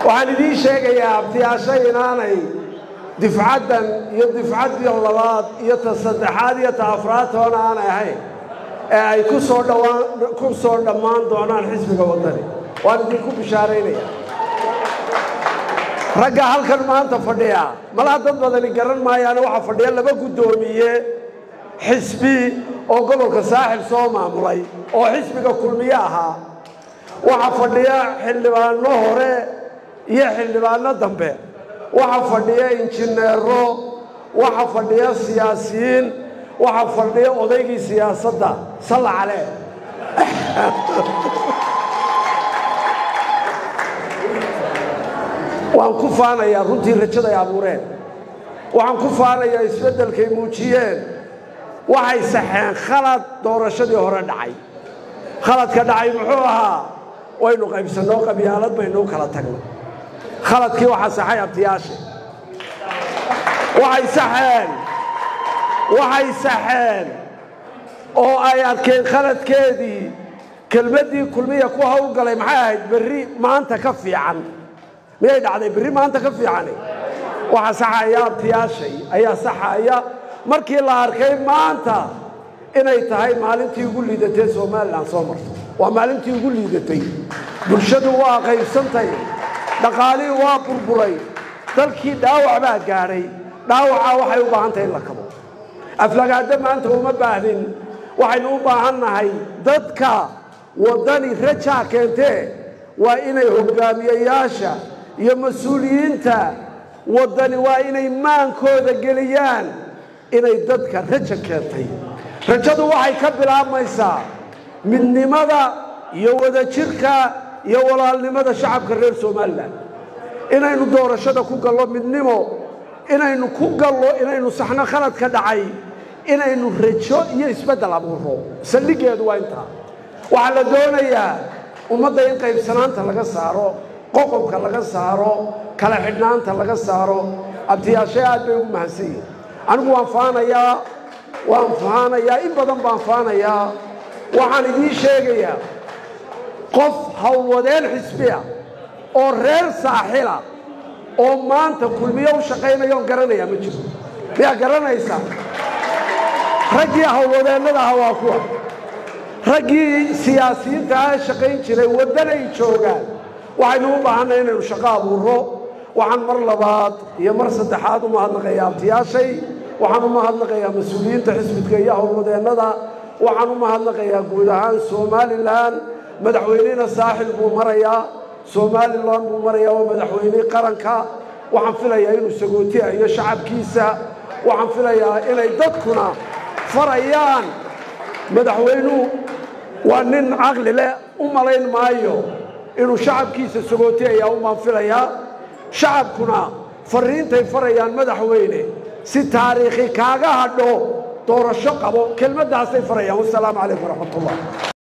waxaan idiin sheegayaa abtiyaasho inaanay difcaddan iyo difcaddii labaad iyo ta saddexaad iyo ta afraad toona aanay ahayn ee ay ku soo dhawaan ku soo dhammaan doonaan xisbiga waddani waan idinku bishaaraynaya ragga halkan maanta fadhiya malaha dad badani garan maayaane waxaa fadhiya laba guddoomiye xisbi oo gobolka saaxil soo maamulay oo xisbiga kulmiye ahaa waxaa fadhiya xildhibaano hore iyo xildhibaano dambe waxaa fadhiya injineero waxaa fadhiya siyaasiyiin waxaa fadhiya odaygii siyaasadda salla calee waan ku faanayaa runtii rajaday abuureen waxaan ku faanayaa isbeddelkay muujiyeen waxay saxeen khalad doorashadii hore dhacay khaladka dhacay muxuu ahaa waynu qaybsannoo qabyaalad baynuu kala tagnay khaladkii waxaa saxay abtiyaasha waxay saxeen waxay saxeen oo ay arkeen khaladkeedii kelmaddii kulmiya ku hawlgalay maxay ahayd berri maanta ka fiican miyay dhacday berri maanta ka fiicani waxaa saxaya abtiyaashay ayaa saxaya markii la arkay maanta inay tahay maalintii ugu liidatay somalilan soo marto waa maalintii ugu liidatay bulshadu waa qaybsantay dhaqaalihii waa burburay dalkii dhaawac baa gaadhay dhaawacaa waxay u baahan tahay in la kabo aflagaado maanta uma baahnin waxaynu u baahan nahay dadka waddani rajaa keentee waa inay hoggaamiyayaasha iyo mas-uuliyiinta waddani waa inay maankooda geliyaan inay dadka raja keentay rajadu waxay ka bilaabmaysaa midnimada iyo wadajirka iyo walaalnimada shacabka reer somalilan inaynu doorashada ku gallo midnimo inaynu ku gallo inaynu saxno khalad ka dhacay inaynu rajo iyo isbeddel abuuro saldhiggeedu waa intaa waxaa la doonayaa ummadda in qaybsanaanta laga saaro qoqobka laga saaro kala xidhnaanta laga saaro abtiyaashay aad bay ugu mahadsan yihin anigu waan faanayaa waan faanayaa in badan baan faanayaa waxaan idiin sheegayaa qof howlwadeen xisbiya oo reer saaxila oo maanta kulmiyo u shaqaynaya oon garanayaa ma jiro miyaa garanaysaa raggii howlwadeennada aha waa kuwa raggii siyaasiyiinta ah shaqayn jiray waddanay joogaan waxaynu u baahanay inaynu shaqo abuuro waxaan mar labaad iyo mar saddexaad u mahadnaqayaa abtiyaashay waxaan u mahadnaqayaa mas-uuliyiinta xisbidka iyo howlwadeennada waxaan u mahadnaqayaa guud ahaan somalilan madaxweynena saaxil buu marayaa somalilan buu marayaa waa madaxweynihii qaranka waxaan filayaa inuu sagootiyayo shacabkiisa waxaan filayaa inay dadkuna farayaan madaxweynuhu waa nin caqli leh u malayn maayo inuu shacabkiisa sagootiyaya umaan filayaa shacabkuna farriintay farayaan madaxweyne si taariikhi kaaga hadho doorasho qabo kelmaddaasay farayaan wasalaamu calaykum waraxmat ullah